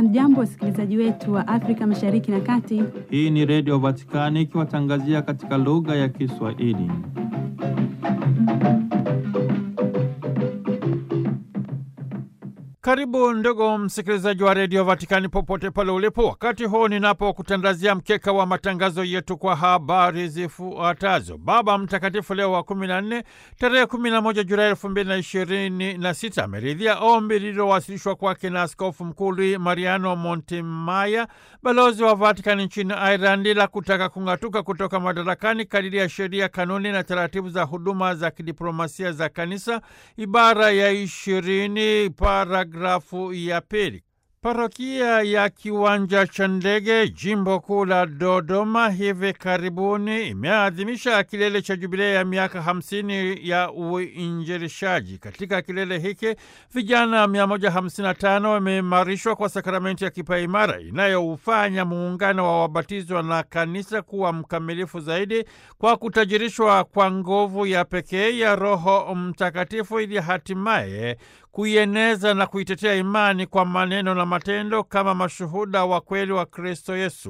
Hamjambo, wasikilizaji wetu wa Afrika Mashariki na Kati. Hii ni Redio Vatikani ikiwatangazia katika lugha ya Kiswahili. Karibu ndugu msikilizaji wa redio Vatikani popote pale ulipo, wakati huu ninapokutandazia mkeka wa matangazo yetu kwa habari zifuatazo. Baba Mtakatifu Leo wa kumi na nne tarehe kumi na moja Julai elfu mbili na ishirini na sita ameridhia ombi lililowasilishwa kwake na Askofu Mkuu Luis Mariano Montemaya, balozi wa Vatikani nchini Irandi, la kutaka kung'atuka kutoka madarakani kadiri ya sheria, kanuni na taratibu za huduma za kidiplomasia za Kanisa, ibara ya ishirini paragrafu ya pili. Parokia ya Kiwanja cha Ndege, jimbo kuu la Dodoma, hivi karibuni imeadhimisha kilele cha jubilei ya miaka hamsini ya uinjilishaji. Katika kilele hiki vijana 155 wameimarishwa kwa sakramenti ya kipaimara inayoufanya muungano wa wabatizwa na kanisa kuwa mkamilifu zaidi kwa kutajirishwa kwa nguvu ya pekee ya Roho Mtakatifu ili hatimaye kuieneza na kuitetea imani kwa maneno na matendo kama mashuhuda wa kweli wa Kristo Yesu.